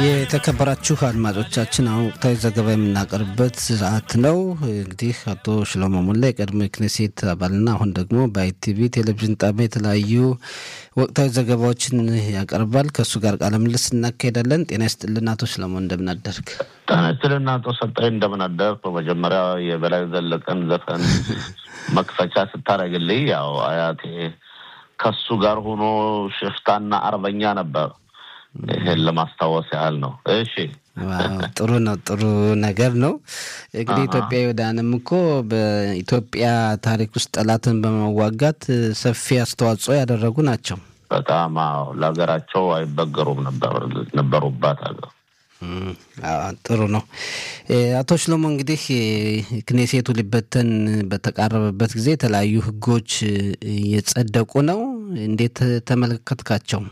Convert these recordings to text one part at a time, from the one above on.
የተከበራችሁ አድማጮቻችን አሁን ወቅታዊ ዘገባ የምናቀርብበት ሰዓት ነው። እንግዲህ አቶ ሽሎሞ ሙላ የቀድሞ የክኔሴት አባልና አሁን ደግሞ በአይቲቪ ቴሌቪዥን ጣቢያ የተለያዩ ወቅታዊ ዘገባዎችን ያቀርባል። ከእሱ ጋር ቃለ ምልልስ እናካሄዳለን። ጤና ይስጥልን አቶ ሽሎሞ እንደምናደርግ። ጤና ይስጥልን አቶ ሰጣይ እንደምናደርግ። በመጀመሪያ የበላይ ዘለቀን ዘፈን መክፈቻ ስታደርግልኝ ያው አያቴ ከሱ ጋር ሆኖ ሽፍታና አርበኛ ነበር። ይህን ለማስታወስ ያህል ነው። እሺ ጥሩ ነው። ጥሩ ነገር ነው። እንግዲህ ኢትዮጵያውያንም እኮ በኢትዮጵያ ታሪክ ውስጥ ጠላትን በመዋጋት ሰፊ አስተዋጽኦ ያደረጉ ናቸው። በጣም አዎ፣ ለሀገራቸው አይበገሩም ነበሩባት ሀገር። ጥሩ ነው። አቶ ሽሎሞ እንግዲህ ክኔሴቱ ሊበተን በተቃረበበት ጊዜ የተለያዩ ሕጎች እየጸደቁ ነው። እንዴት ተመለከትካቸው?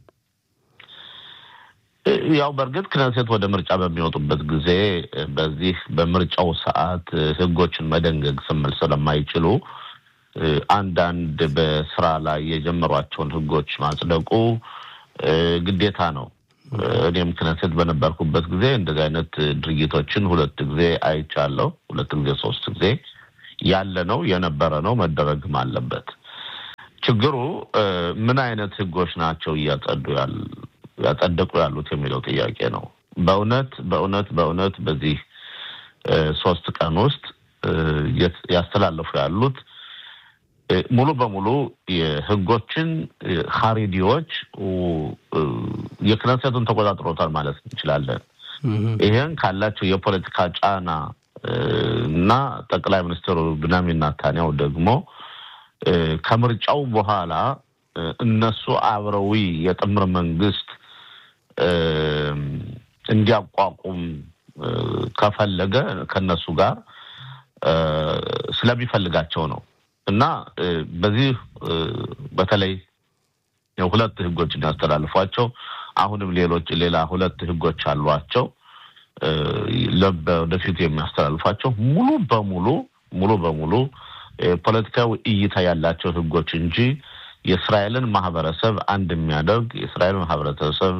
ያው በእርግጥ ክነሴት ወደ ምርጫ በሚወጡበት ጊዜ በዚህ በምርጫው ሰዓት ህጎችን መደንገግ ስምል ስለማይችሉ አንዳንድ በስራ ላይ የጀመሯቸውን ህጎች ማጽደቁ ግዴታ ነው። እኔም ክነሴት በነበርኩበት ጊዜ እንደዚህ አይነት ድርጊቶችን ሁለት ጊዜ አይቻለሁ። ሁለት ጊዜ ሶስት ጊዜ ያለ ነው የነበረ ነው መደረግም አለበት። ችግሩ ምን አይነት ህጎች ናቸው እያጸዱ ያጸደቁ ያሉት የሚለው ጥያቄ ነው። በእውነት በእውነት በእውነት በዚህ ሶስት ቀን ውስጥ ያስተላለፉ ያሉት ሙሉ በሙሉ የህጎችን ሀሪዲዎች የክነሴቱን ተቆጣጥሮታል ማለት እንችላለን። ይህን ካላቸው የፖለቲካ ጫና እና ጠቅላይ ሚኒስትሩ ብንያሚን ኔታንያሁ ደግሞ ከምርጫው በኋላ እነሱ አብረዊ የጥምር መንግስት እንዲያቋቁም ከፈለገ ከነሱ ጋር ስለሚፈልጋቸው ነው እና በዚህ በተለይ ሁለት ህጎችን ያስተላልፏቸው አሁንም ሌሎች ሌላ ሁለት ህጎች አሏቸው ወደፊቱ የሚያስተላልፏቸው ሙሉ በሙሉ ሙሉ በሙሉ ፖለቲካዊ እይታ ያላቸው ህጎች እንጂ የእስራኤልን ማህበረሰብ አንድ የሚያደርግ የእስራኤል ማህበረሰብ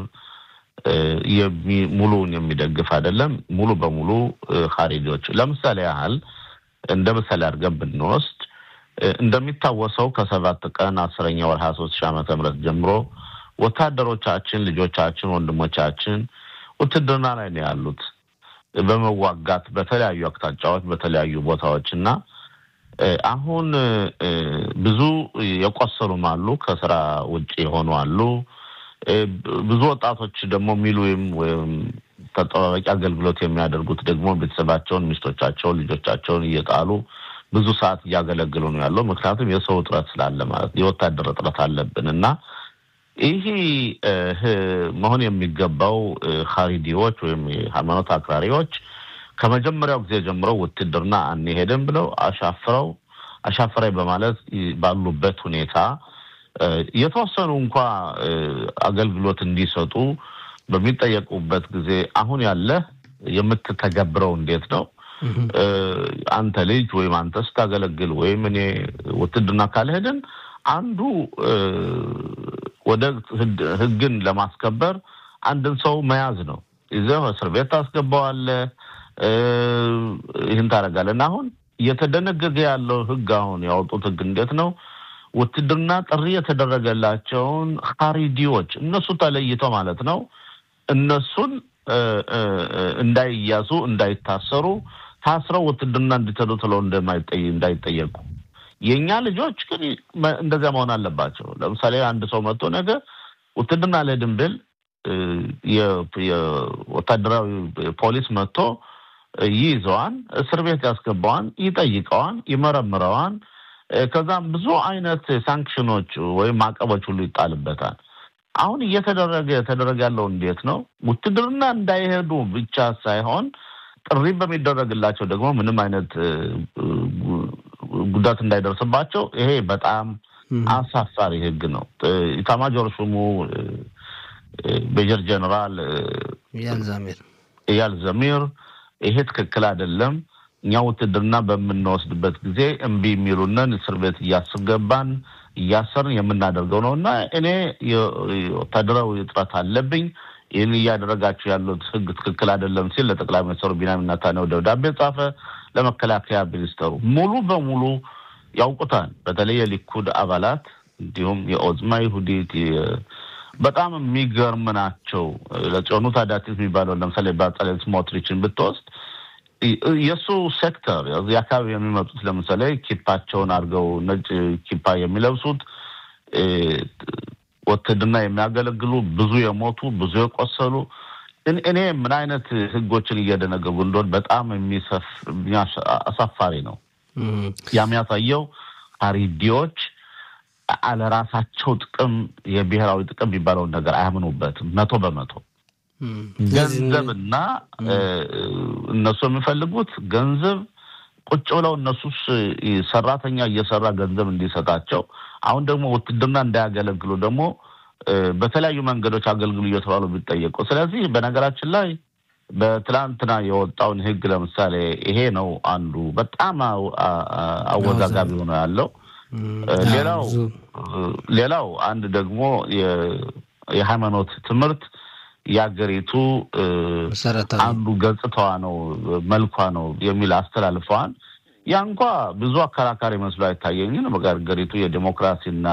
ሙሉውን የሚደግፍ አይደለም። ሙሉ በሙሉ ሀሪዲዎች ለምሳሌ ያህል እንደ ምሳሌ አድርገን ብንወስድ እንደሚታወሰው ከሰባት ቀን አስረኛ ወር ሀያ ሶስት ሺህ ዓመተ ምህረት ጀምሮ ወታደሮቻችን፣ ልጆቻችን፣ ወንድሞቻችን ውትድርና ላይ ነው ያሉት በመዋጋት በተለያዩ አቅጣጫዎች በተለያዩ ቦታዎች እና አሁን ብዙ የቆሰሉም አሉ፣ ከስራ ውጭ የሆኑ አሉ። ብዙ ወጣቶች ደግሞ ሚሉም ወይም ተጠባባቂ አገልግሎት የሚያደርጉት ደግሞ ቤተሰባቸውን፣ ሚስቶቻቸውን፣ ልጆቻቸውን እየጣሉ ብዙ ሰዓት እያገለግሉ ነው ያለው። ምክንያቱም የሰው እጥረት ስላለ ማለት የወታደር እጥረት አለብን እና ይህ መሆን የሚገባው ሀሪዲዎች ወይም ሃይማኖት አክራሪዎች ከመጀመሪያው ጊዜ ጀምሮ ውትድርና አንሄድም ብለው አሻፍረው አሻፍራይ በማለት ባሉበት ሁኔታ የተወሰኑ እንኳ አገልግሎት እንዲሰጡ በሚጠየቁበት ጊዜ አሁን ያለ የምትተገብረው እንዴት ነው? አንተ ልጅ ወይም አንተ ስታገለግል ወይም እኔ ውትድርና ካልሄድን አንዱ ወደ ሕግን ለማስከበር አንድን ሰው መያዝ ነው። ይዘህ እስር ቤት ታስገባዋለህ። ይህን ታደርጋለህ እና አሁን እየተደነገገ ያለው ሕግ አሁን ያወጡት ሕግ እንዴት ነው? ውትድርና ጥሪ የተደረገላቸውን ሀሪዲዎች እነሱ ተለይተው ማለት ነው እነሱን እንዳይያዙ እንዳይታሰሩ ታስረው ውትድርና እንዲተዱ ትለው እንዳይጠየቁ የእኛ ልጆች ግን እንደዚያ መሆን አለባቸው። ለምሳሌ አንድ ሰው መጥቶ ነገ ውትድርና አልሄድም ብል የወታደራዊ ፖሊስ መጥቶ ይይዘዋን፣ እስር ቤት ያስገባዋን፣ ይጠይቀዋን፣ ይመረምረዋን። ከዛም ብዙ አይነት ሳንክሽኖች ወይም ማዕቀቦች ሁሉ ይጣልበታል። አሁን እየተደረገ የተደረገ ያለው እንዴት ነው? ውትድርና እንዳይሄዱ ብቻ ሳይሆን ጥሪ በሚደረግላቸው ደግሞ ምንም አይነት ጉዳት እንዳይደርስባቸው ይሄ በጣም አሳፋሪ ሕግ ነው። ኢታማጆር ሹሙ ሜጀር ጀነራል እያል ዘሚር ይሄ ትክክል አይደለም፣ እኛ ውትድርና በምንወስድበት ጊዜ እምቢ የሚሉንን እስር ቤት እያስገባን እያሰርን የምናደርገው ነው እና እኔ ወታደራዊ እጥረት አለብኝ ይህን እያደረጋችሁ ያሉት ህግ ትክክል አይደለም ሲል ለጠቅላይ ሚኒስትሩ ቢንያሚን ኔታንያሁ ደብዳቤ ጻፈ። ለመከላከያ ሚኒስተሩ ሙሉ በሙሉ ያውቁታል። በተለይ የሊኩድ አባላት እንዲሁም የኦዝማ ይሁዲት በጣም የሚገርም ናቸው። ለጽዮኑት አዳቲት የሚባለው ለምሳሌ በጸሌል ስሞትሪችን ብትወስድ የእሱ ሴክተር እዚህ አካባቢ የሚመጡት ለምሳሌ ኪፓቸውን አድርገው ነጭ ኪፓ የሚለብሱት ውትድርና የሚያገለግሉ ብዙ የሞቱ ብዙ የቆሰሉ እኔ ምን አይነት ህጎችን እየደነገጉ እንደሆን በጣም የሚሰፍ አሳፋሪ ነው። የሚያሳየው ሀሪዲዎች አለራሳቸው ጥቅም የብሔራዊ ጥቅም የሚባለውን ነገር አያምኑበትም መቶ በመቶ ገንዘብና እነሱ የሚፈልጉት ገንዘብ ቁጭ ብለው እነሱስ ሰራተኛ እየሰራ ገንዘብ እንዲሰጣቸው አሁን ደግሞ ውትድርና እንዳያገለግሉ ደግሞ በተለያዩ መንገዶች አገልግሉ እየተባሉ ቢጠየቁ። ስለዚህ በነገራችን ላይ በትላንትና የወጣውን ህግ ለምሳሌ ይሄ ነው አንዱ በጣም አወዛጋቢ ሆኖ ያለው። ሌላው ሌላው አንድ ደግሞ የሃይማኖት ትምህርት የሀገሪቱ አንዱ ገጽታዋ ነው መልኳ ነው የሚል አስተላልፈዋል። ያ እንኳ ብዙ አከራካሪ መስሎ አይታየኝም። በሀገሪቱ የዲሞክራሲና